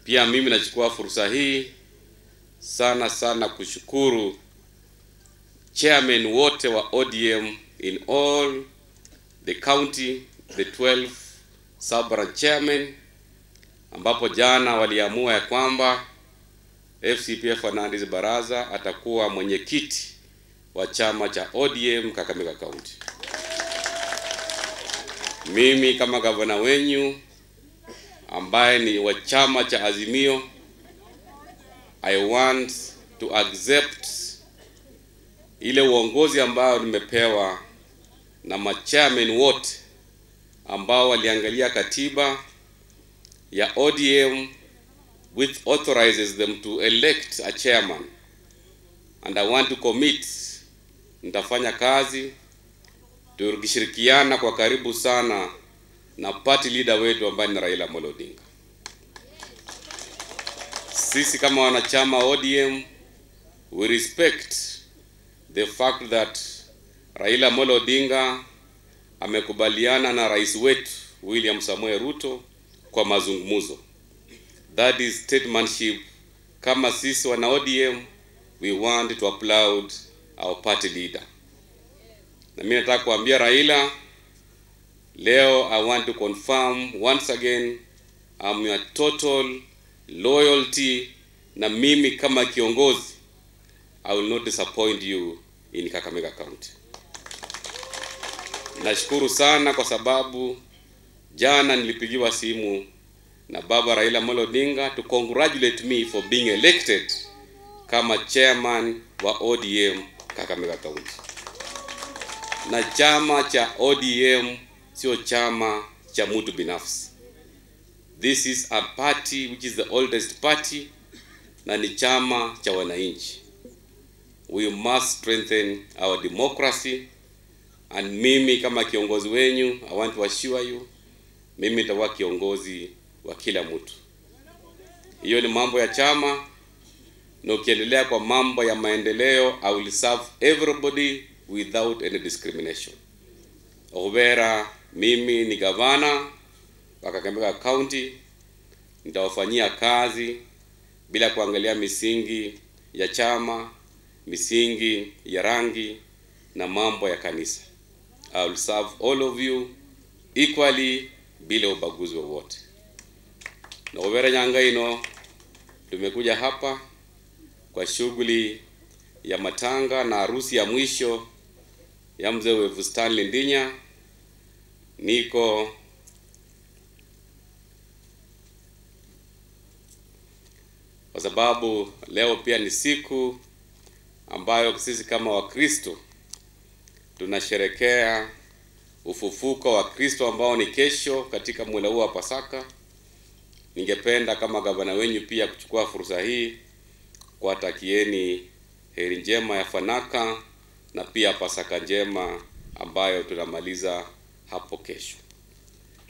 Pia mimi nachukua fursa hii sana sana kushukuru chairman wote wa ODM in all the county, the 12 sub-branch chairman, ambapo jana waliamua ya kwamba FCPA Fernandes Baraza atakuwa mwenyekiti wa chama cha ODM Kakamega County. Mimi kama gavana wenyu ambaye ni wa chama cha Azimio, I want to accept ile uongozi ambao nimepewa na machairman wote ambao waliangalia katiba ya ODM which authorizes them to elect a chairman and I want to commit, nitafanya kazi tukishirikiana kwa karibu sana na party leader wetu ambaye ni Raila Amolo Odinga. Sisi kama wanachama ODM we respect the fact that Raila Amolo Odinga amekubaliana na rais wetu William Samoei Ruto kwa mazungumzo. That is statesmanship. Kama sisi wana ODM we want to applaud our party leader. Na mimi nataka kuambia Raila leo, I want to confirm once again I'm your total loyalty, na mimi kama kiongozi I will not disappoint you in Kakamega County. Nashukuru sana kwa sababu jana nilipigiwa simu na baba Raila Amolo Odinga to congratulate me for being elected kama chairman wa ODM Kakamega County. Na chama cha ODM sio chama cha mtu binafsi. This is a party which is the oldest party na ni chama cha wananchi. We must strengthen our democracy and mimi kama kiongozi wenyu I want to assure you mimi nitakuwa kiongozi wa kila mtu. Hiyo ni mambo ya chama, na ukiendelea kwa mambo ya maendeleo, I will serve everybody without any discrimination. Obera, mimi ni gavana wa Kakamega County, nitawafanyia kazi bila kuangalia misingi ya chama, misingi ya rangi na mambo ya kanisa. I will serve all of you equally bila ubaguzi wowote. Na Obera Nyangaino, tumekuja hapa kwa shughuli ya matanga na harusi ya mwisho ya mzee wetu Stanley Ndinya. Niko kwa sababu leo pia ni siku ambayo sisi kama Wakristo tunasherekea ufufuko wa Kristo ambao ni kesho katika mwela huu wa Pasaka. Ningependa kama gavana wenyu pia kuchukua fursa hii kuwatakieni heri njema ya Fanaka na pia Pasaka njema ambayo tunamaliza hapo kesho.